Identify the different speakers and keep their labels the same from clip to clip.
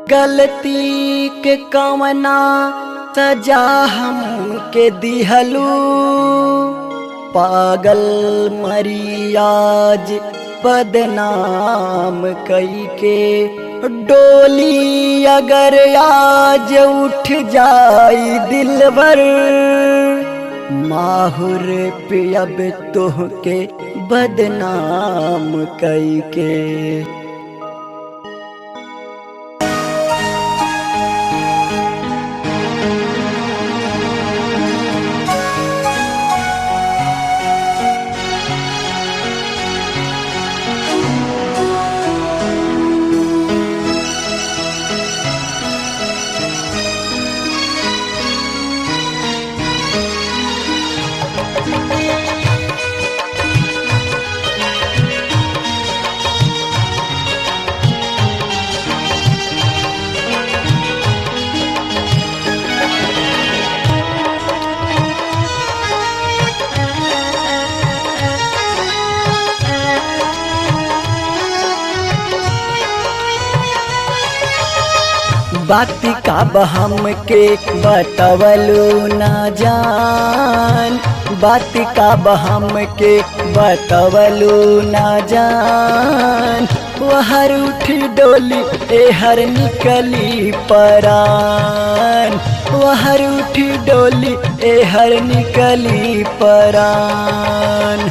Speaker 1: गलती के कवना सजा हमके दिहलू पागल मरियाज बदनाम कई के डोली अगर आज उठ जाई दिलबर माहुर पे अब तोहके बदनाम कई के बाती का बहम के बतवलू न जान बाती का बहम के बतवलू न जान वहर उठी डोली ए हर निकली परान वहर उठी डोली ए हर निकली परान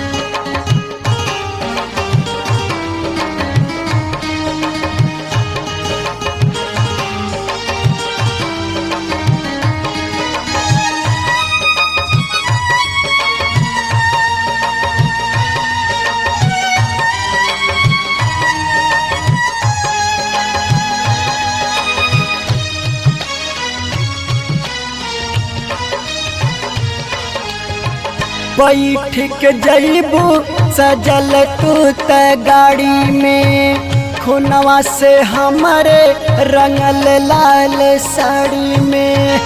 Speaker 1: बैठ के जैबू सजल तू त गाड़ी में खुनवा से हमारे रंगल लाल साड़ी में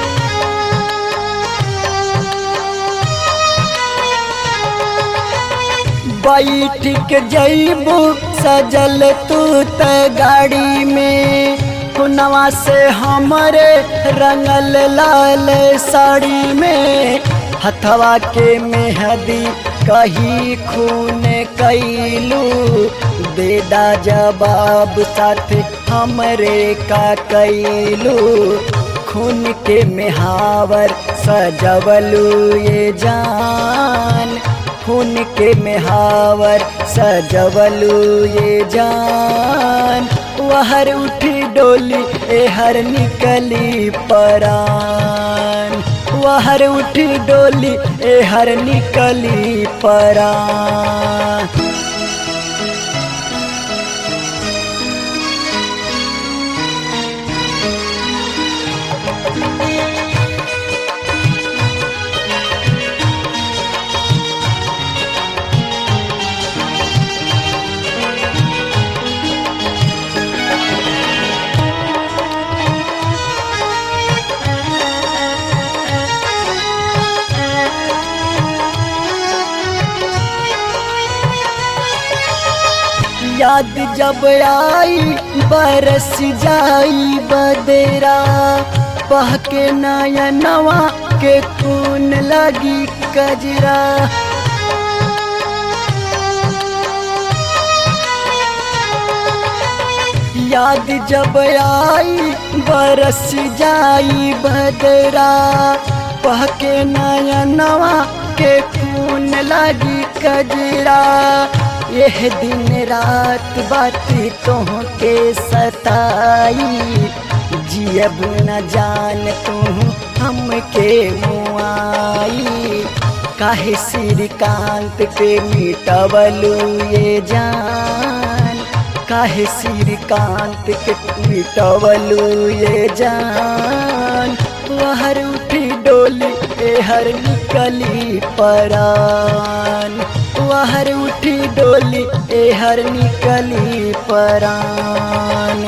Speaker 1: बैठ के जैबू सजल तू त गाड़ी में खुनवा से हमारे रंगल लाल साड़ी में हथवा के मेहदी कही खून कैलू देदा जवाब साथ हमरे का कैलू खून के मेहावर सजवलू ये जान खून के मेहावर सजवलू ये जान वहर उठी डोली ए हर निकली परान वहर उठी डोली ए हर निकली परा याद जब आई बरस जाई बदेरा पह के नया नवा के खून लगी कजरा याद जब आई बरस जाई बदरा पह के नया नवा के खून लगी कजरा यह दिन रात बाती तोह के सताई जियब न जान तू हमके मुआई काहे श्रीकांत के मिटवलू ये जान काहे श्रीकांत के मिटवलू ये जान वहर उठी डोली ए हर निकली परान वहर उठी डोली ए हर निकली परान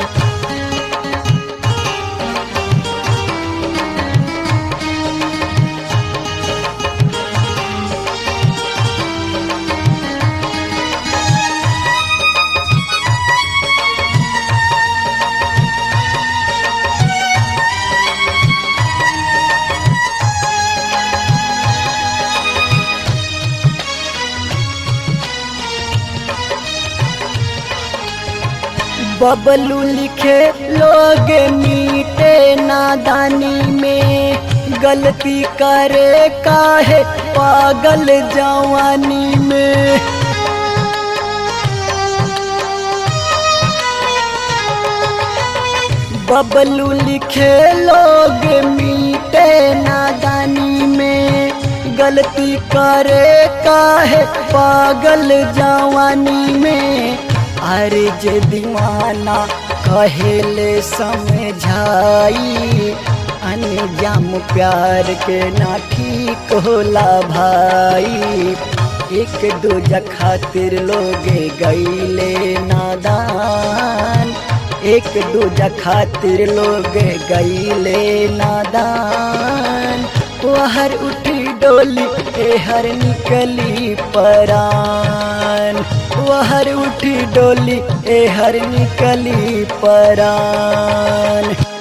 Speaker 1: बबलू लिखे लोग मीटे नादानी में गलती करे काहे पागल जवानी में बबलू लिखे लोग मीटे नादानी में गलती करे काहे पागल जवानी में अरे जे दीवाना कहेले समझाई अनजाम प्यार के ना ठीक होला भाई एक दूजा खातिर लोगे गईले नादान एक दूजा खातिर लोग गईले नादान वहर उठी डोली एहर निकली परान वहर उठी डोली एहर निकली परान